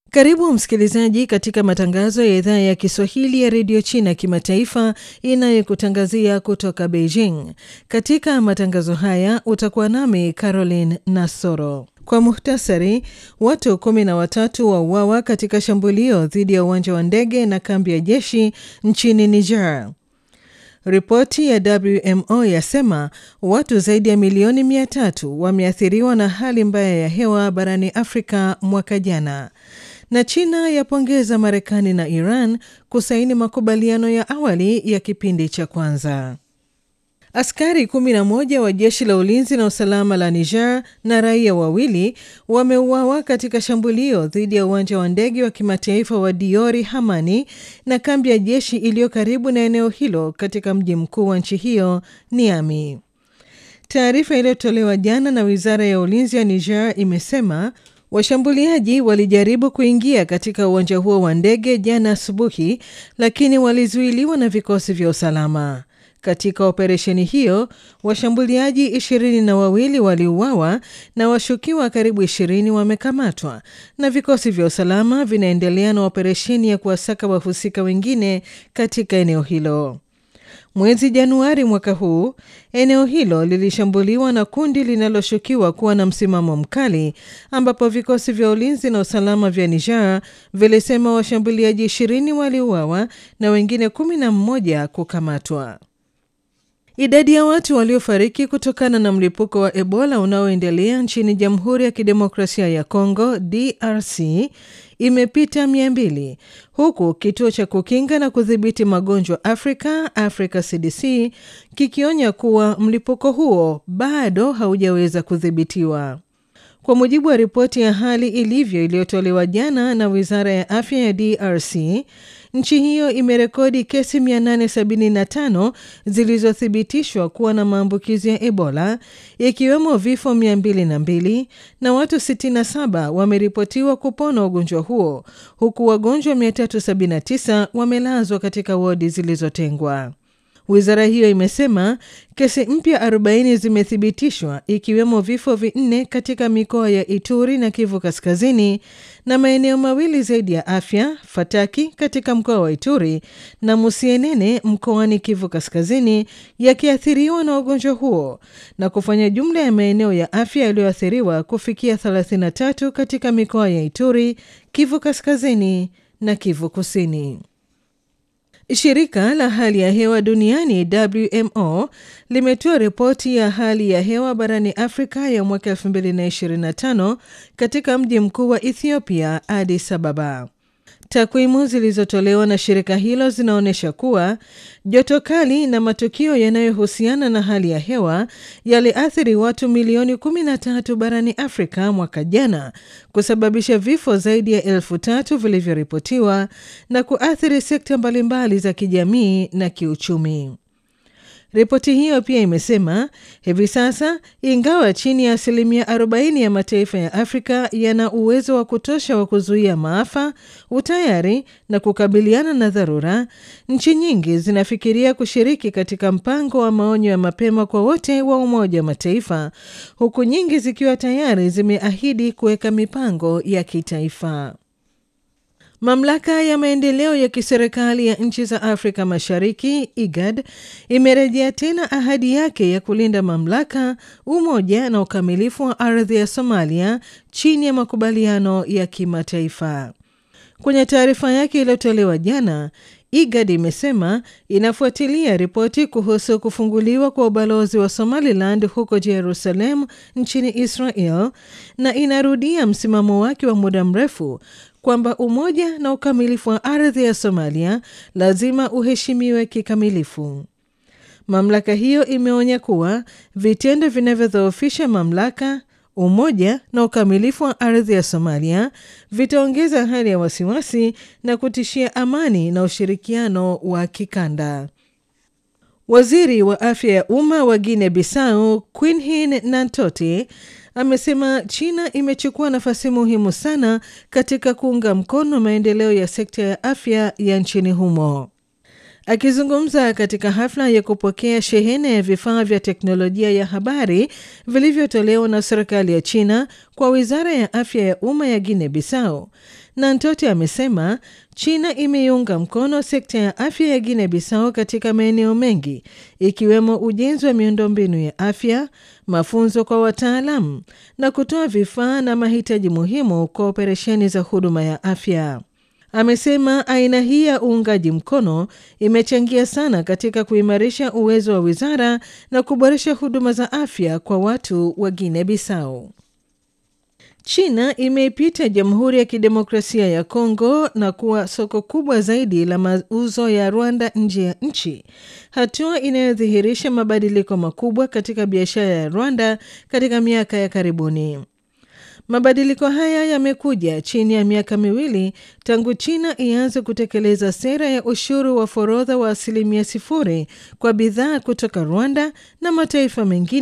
Karibu msikilizaji katika matangazo ya idhaa ya Kiswahili ya redio China kimataifa inayokutangazia kutoka Beijing. Katika matangazo haya utakuwa nami Caroline Nasoro. Kwa muhtasari, watu kumi na watatu wauawa katika shambulio dhidi ya uwanja wa ndege na kambi ya jeshi nchini Niger. Ripoti ya WMO yasema watu zaidi ya milioni mia tatu wameathiriwa na hali mbaya ya hewa barani Afrika mwaka jana na China yapongeza Marekani na Iran kusaini makubaliano ya awali ya kipindi cha kwanza. Askari 11 wa jeshi la ulinzi na usalama la Niger na raia wawili wameuawa katika shambulio dhidi ya uwanja wa ndege wa kimataifa wa Diori Hamani na kambi ya jeshi iliyo karibu na eneo hilo katika mji mkuu wa nchi hiyo Niamey. Taarifa iliyotolewa jana na wizara ya ulinzi ya Niger imesema washambuliaji walijaribu kuingia katika uwanja huo wa ndege jana asubuhi, lakini walizuiliwa na vikosi vya usalama. Katika operesheni hiyo washambuliaji ishirini na wawili waliuawa na washukiwa karibu ishirini wamekamatwa, na vikosi vya usalama vinaendelea na operesheni ya kuwasaka wahusika wengine katika eneo hilo. Mwezi Januari mwaka huu eneo hilo lilishambuliwa na kundi linaloshukiwa kuwa na msimamo mkali, ambapo vikosi vya ulinzi na usalama vya Niger vilisema washambuliaji ishirini waliuawa na wengine kumi na mmoja kukamatwa. Idadi ya watu waliofariki kutokana na mlipuko wa Ebola unaoendelea nchini Jamhuri ya Kidemokrasia ya Kongo DRC imepita mia mbili huku kituo cha kukinga na kudhibiti magonjwa Afrika Africa CDC kikionya kuwa mlipuko huo bado haujaweza kudhibitiwa. Kwa mujibu wa ripoti ya hali ilivyo iliyotolewa jana na Wizara ya Afya ya DRC, nchi hiyo imerekodi kesi 875 zilizothibitishwa kuwa na maambukizi ya Ebola, ikiwemo vifo 202 na watu 67 wameripotiwa kupona ugonjwa huo, huku wagonjwa 379 wamelazwa katika wodi zilizotengwa. Wizara hiyo imesema kesi mpya 40 zimethibitishwa ikiwemo vifo vinne katika mikoa ya Ituri na Kivu Kaskazini na maeneo mawili zaidi ya afya, Fataki katika mkoa wa Ituri na Musienene mkoani Kivu Kaskazini yakiathiriwa na ugonjwa huo na kufanya jumla ya maeneo ya afya yaliyoathiriwa kufikia 33 katika mikoa ya Ituri, Kivu Kaskazini na Kivu Kusini. Shirika la hali ya hewa duniani WMO limetoa ripoti ya hali ya hewa barani Afrika ya mwaka 2025 katika mji mkuu wa Ethiopia, Addis Ababa. Takwimu zilizotolewa na shirika hilo zinaonyesha kuwa joto kali na matukio yanayohusiana na hali ya hewa yaliathiri watu milioni 13 barani Afrika mwaka jana, kusababisha vifo zaidi ya elfu tatu vilivyoripotiwa na kuathiri sekta mbalimbali za kijamii na kiuchumi. Ripoti hiyo pia imesema hivi sasa, ingawa chini ya asilimia 40 ya mataifa ya Afrika yana uwezo wa kutosha wa kuzuia maafa, utayari na kukabiliana na dharura, nchi nyingi zinafikiria kushiriki katika mpango wa maonyo ya mapema kwa wote wa Umoja wa Mataifa, huku nyingi zikiwa tayari zimeahidi kuweka mipango ya kitaifa. Mamlaka ya maendeleo ya kiserikali ya nchi za Afrika Mashariki IGAD imerejea tena ahadi yake ya kulinda mamlaka, umoja na ukamilifu wa ardhi ya Somalia chini ya makubaliano ya kimataifa. Kwenye taarifa yake iliyotolewa jana, IGAD imesema inafuatilia ripoti kuhusu kufunguliwa kwa ubalozi wa Somaliland huko Jerusalem nchini Israel na inarudia msimamo wake wa muda mrefu kwamba umoja na ukamilifu wa ardhi ya Somalia lazima uheshimiwe kikamilifu. Mamlaka hiyo imeonya kuwa vitendo vinavyodhoofisha mamlaka, umoja na ukamilifu wa ardhi ya Somalia vitaongeza hali ya wasiwasi na kutishia amani na ushirikiano wa kikanda. Waziri wa afya ya umma wa Guinea Bissau Quinhin Nantote amesema China imechukua nafasi muhimu sana katika kuunga mkono maendeleo ya sekta ya afya ya nchini humo. Akizungumza katika hafla ya kupokea shehena ya vifaa vya teknolojia ya habari vilivyotolewa na serikali ya China kwa wizara ya afya ya umma ya Guinea Bissau, Nantote amesema China imeiunga mkono sekta ya afya ya Guinea Bissau katika maeneo mengi ikiwemo ujenzi wa miundombinu ya afya, mafunzo kwa wataalamu na kutoa vifaa na mahitaji muhimu kwa operesheni za huduma ya afya. Amesema aina hii ya uungaji mkono imechangia sana katika kuimarisha uwezo wa wizara na kuboresha huduma za afya kwa watu wa Guinea Bissau. China imeipita Jamhuri ya Kidemokrasia ya Kongo na kuwa soko kubwa zaidi la mauzo ya Rwanda nje ya nchi, hatua inayodhihirisha mabadiliko makubwa katika biashara ya Rwanda katika miaka ya karibuni. Mabadiliko haya yamekuja chini ya miaka miwili tangu China ianze kutekeleza sera ya ushuru wa forodha wa asilimia sifuri kwa bidhaa kutoka Rwanda na mataifa mengine